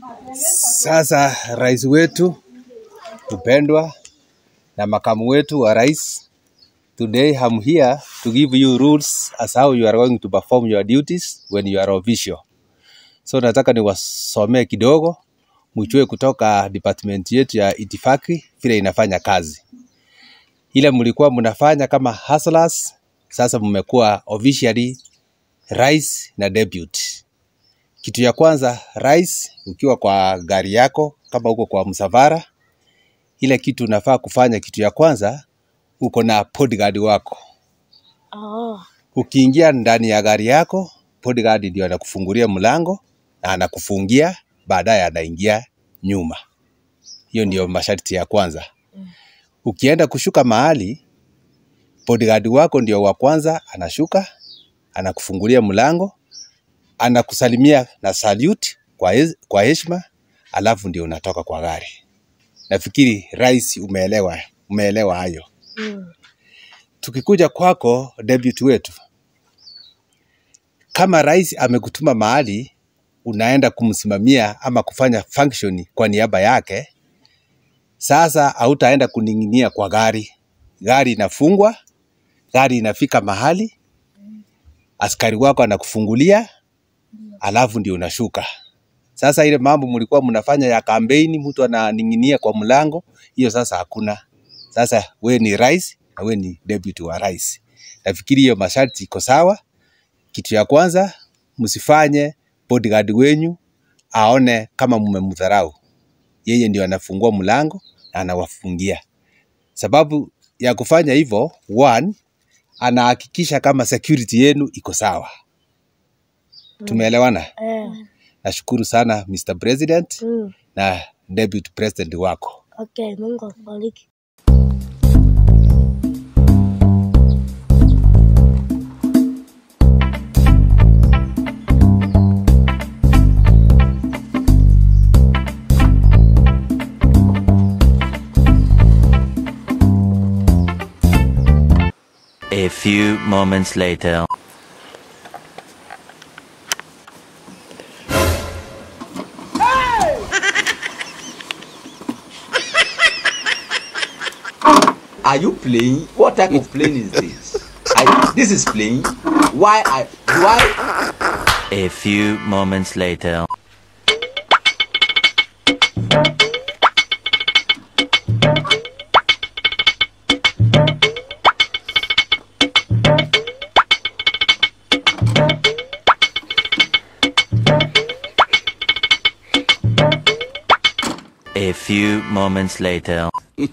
Sasa rais wetu mpendwa na makamu wetu wa rais, today I'm here to give you rules as how you are going to perform your duties when you are official. So nataka niwasomee kidogo mjue kutoka department yetu ya itifaki vile inafanya kazi. Ile mlikuwa mnafanya kama hustlers, sasa mmekuwa officially rais na deputy. Kitu ya kwanza, rais, ukiwa kwa gari yako, kama uko kwa msafara, ile kitu unafaa kufanya, kitu ya kwanza, uko na bodyguard wako. Oh. Ukiingia ndani ya gari yako, bodyguard ndio anakufungulia mlango na anakufungia, baadaye anaingia nyuma. Hiyo ndio masharti ya kwanza. Ukienda kushuka mahali, bodyguard wako ndio wa kwanza anashuka, anakufungulia mlango, anakusalimia na salute kwa, hez- kwa heshima, alafu ndio unatoka kwa gari. Nafikiri rais, umeelewa, umeelewa hayo. Mm. Tukikuja kwako deputy wetu, kama rais amekutuma mahali unaenda kumsimamia ama kufanya function kwa niaba yake, sasa hautaenda kuning'inia kwa gari. Gari inafungwa, gari inafika mahali, askari wako anakufungulia, alafu ndio unashuka. Sasa ile mambo mlikuwa mnafanya ya kampeni, mtu ananing'inia kwa mlango, hiyo sasa hakuna. Sasa we ni rais na we ni deputy wa rais. Nafikiri hiyo masharti iko sawa. Kitu ya kwanza, msifanye bodyguard wenyu aone kama mmemdharau. Yeye ndio anafungua mlango na anawafungia. Sababu ya kufanya hivyo, one, anahakikisha kama security yenu iko sawa. Tumeelewana? Eh. Nashukuru sana Mr. President Mm. na deputy president wako. Okay, Mungu akubariki. A few moments later. Are you playing? What type of playing is this? I, this is playing. Why I why A few moments later. A few moments later.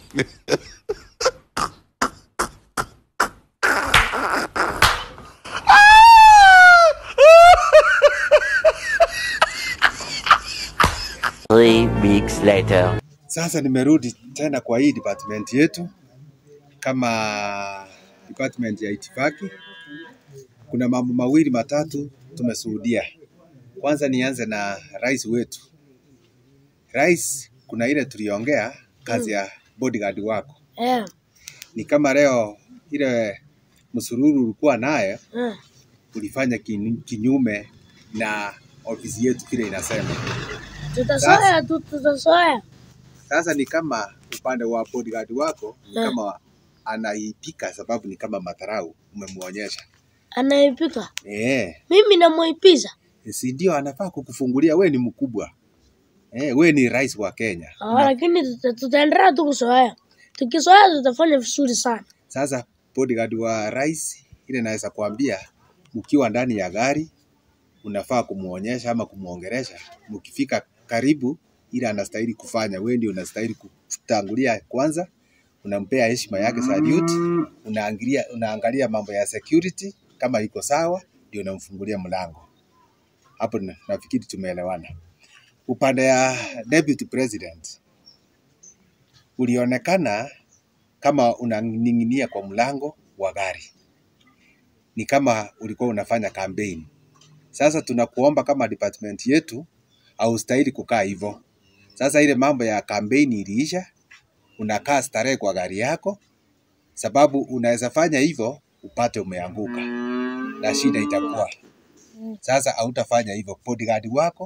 Three weeks later. Sasa nimerudi tena kwa hii department yetu kama department ya itifaki. Kuna mambo mawili matatu tumeshuhudia. Kwanza nianze na rais wetu. Rais, kuna ile tuliongea kazi ya bodyguard wako, Eh. ni kama leo ile msururu ulikuwa naye Eh. ulifanya kin- kinyume na ofisi yetu vile inasema. Tutasoya tu, tutasoya. Sasa ni kama upande wa bodyguard wako ni Eh. kama anaipika, sababu ni kama madharau umemwonyesha. Anaipika. Eh, Mimi namuipiza. si ndio? Anafaa kukufungulia. We ni mkubwa eh, we ni rais wa Kenya. Ah, lakini tuta- tutaendelea tu kusoea. Tukisoea tutafanya vizuri sana. Sasa bodyguard wa rais, ile naweza kuambia, mkiwa ndani ya gari unafaa kumuonyesha ama kumuongelesha, mkifika karibu, ile anastahili kufanya, wewe ndio unastahili kutangulia kwanza, unampea heshima yake salute, unaangalia, unaangalia mambo ya security kama iko sawa, ndio unamfungulia mlango. Hapo na- nafikiri tumeelewana. Upande ya deputy president ulionekana kama unaning'inia kwa mlango wa gari, ni kama ulikuwa unafanya kampeni. Sasa tunakuomba kama department yetu, haustahili kukaa hivyo. Sasa ile mambo ya kampeni iliisha, unakaa starehe kwa gari yako, sababu unaweza fanya hivyo upate umeanguka na shida itakuwa sasa. Hautafanya hivyo, bodyguard wako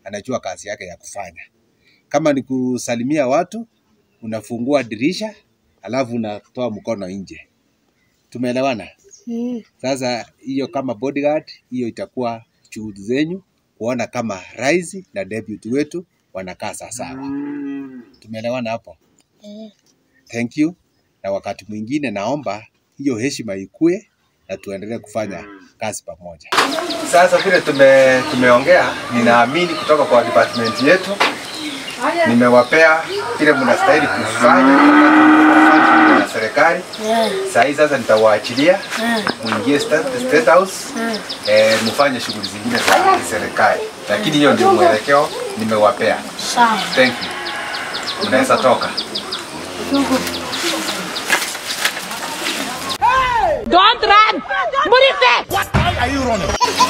anajua kazi yake ya kufanya. Kama ni kusalimia watu, unafungua dirisha alafu unatoa mkono nje. Tumeelewana? Mm. Sasa hiyo kama bodyguard, hiyo itakuwa juhudi zenyu kuona kama rais na deputy wetu wanakaa sawasawa. Tumeelewana hapo? Eh. Thank you. Na wakati mwingine naomba hiyo heshima ikue na tuendelee kufanya kazi pamoja. Sasa vile tume, tumeongea, ninaamini kutoka kwa department yetu nimewapea vile mnastahili kufanya wakati mko kwa function na serikali. Eh. Saa hii sasa nitawaachilia Eh. muingie state, state house Eh. eh, mfanye shughuli zingine za serikali, lakini hiyo ndio mwelekeo nimewapea. Sawa. Thank you. Mnaweza toka. Don't run! Murife!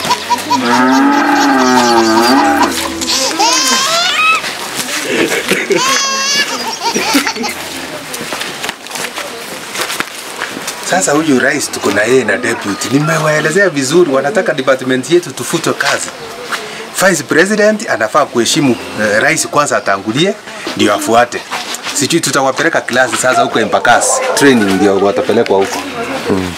Sasa huyu rais tuko na yeye na deputy, nimewaelezea vizuri, wanataka department yetu tufutwe kazi. Vice president anafaa kuheshimu eh, rais kwanza, atangulie ndio afuate. Sijui tutawapeleka klasi sasa huko Embakasi, training ndio watapelekwa huko.